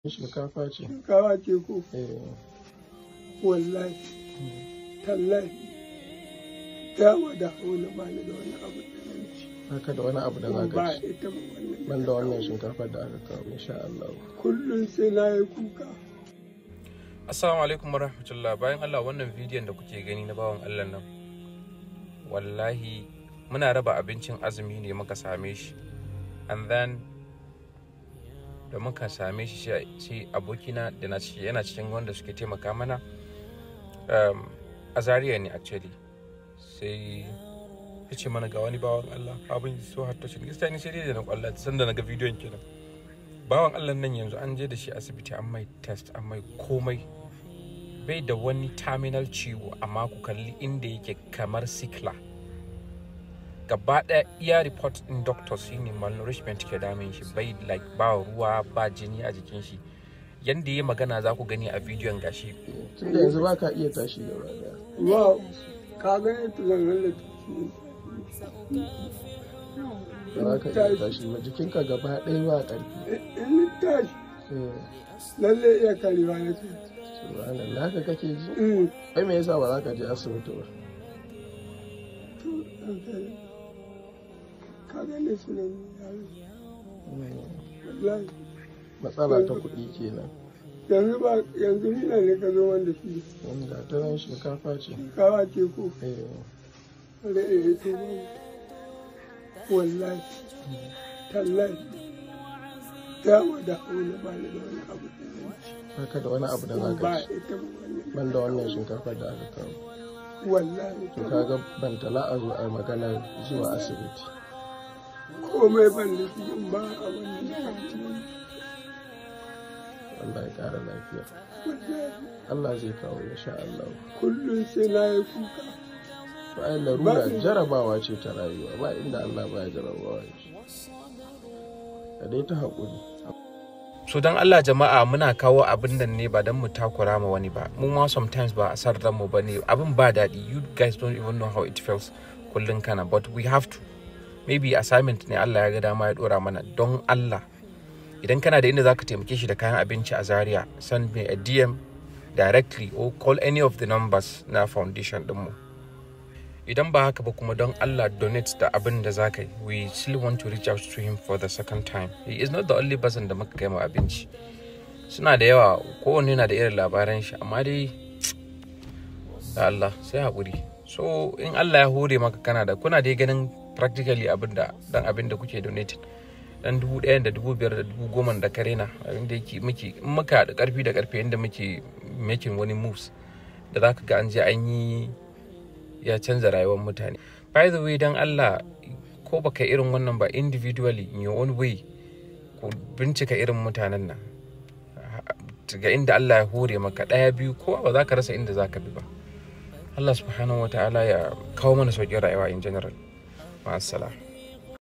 Shinkafa ce. shinkawa ce ko Eh, wallahi tallahi ta wada wani ba ni da wani abu da nan ci haka da wani abu da za ba ka ci. ita ba wannan Ban da wannan shinkafar da aka kawo, insha Allah. kullum sai na yi kuka Assalamu alaikum warahmatullah bayan Allah wannan bidiyon da kuke gani na bawan Allah nan wallahi muna raba abincin azumi ne muka same shi and then da muka same shi sai- sai abokina da na ci- yana cikin wanda suke taimaka mana um, a Zaria ne actually sai ya ce mana ga wani bawan Allah abin so har touching gaskiya ni sai dai da na kwalla sanda na ga bidiyon kenan bawan Allah nan yanzu an je da shi asibiti an mai test an mai komai bai da wani terminal ciwo amma ku kalli inda yake kamar sikla gaba ɗaya iya report in doctor shine malnourishment ke damun shi bai like ba ruwa ba jini a jikin shi yanda ya magana za ku gani a bidiyon gashi Tunda yanzu ba ka iya tashi gaba daya. wa ka gane ta zan hallata Ba za ka iya tashi ba. Jikinka gaba ɗaya ba ƙarfi. in ni tashi Eh, lalle iya karewa na ce subhanallah haka kake ji? Mm, Ai me yasa ba za ka je asibiti ba? to, okay. ka gane su nan yaro Mm, wallahi Matsala ta kuɗi kenan. yanzu ba yanzu mina ne ka zo wanda shi Mm, Ga ta nan shinkafa ce. shinkawa ce ko Eh, wanda ya to ba wallahi tallahi ta wada wani ba ni da wani abu da nan ci haka da wani abu da za ka ba ci. ita ba wannan Ban da wannan shinkafar da aka kawo. wallahi To kaga ban tala a zo a magana zuwa asibiti. komai ban da shi in ba a wannan da kan ci Allah ya ƙara lafiya. wallahi Allah zai kawo insha Allah. kullum sai na yi kuka To ai larura jarabawa ce ta rayuwa ba inda Allah ba ya jarabawa shi. Ka dai ta haƙuri. so don Allah jama'a muna kawo abin nan ne ba don mu takura ma wani ba mu ma sometimes ba a san mu ba ne abin ba daɗi you guys don't even know how it feels kullum kana but we have to maybe assignment ne Allah ya ga dama ya dora mana don Allah idan kana da inda zaka taimake shi da kayan abinci a Zaria send me a DM directly or call any of the numbers na foundation dinmu idan ba haka ba kuma don Allah donate da abin da za ka yi we still want to reach out to him for the second time he is not the only person da muka kai ma abinci suna da yawa kowanne na da irin labaran shi amma dai da Allah sai haƙuri so in Allah ya hore maka kana da kuna dai ganin practically abin da dan abin da kuke donating dan dubu ɗaya da dubu biyar da dubu goma da kare na abin da yake muke in muka da ƙarfi da ƙarfi yadda muke making wani moves da za ka ga an je an yi ya canza rayuwar mutane by the way dan Allah ko baka irin wannan ba individually in your own way ku bincika irin mutanen nan ga inda Allah ya hore maka ɗaya biyu ko ba za ka rasa inda za ka bi ba Allah subhanahu wa ta'ala ya kawo mana sauƙin rayuwa in general ma'asala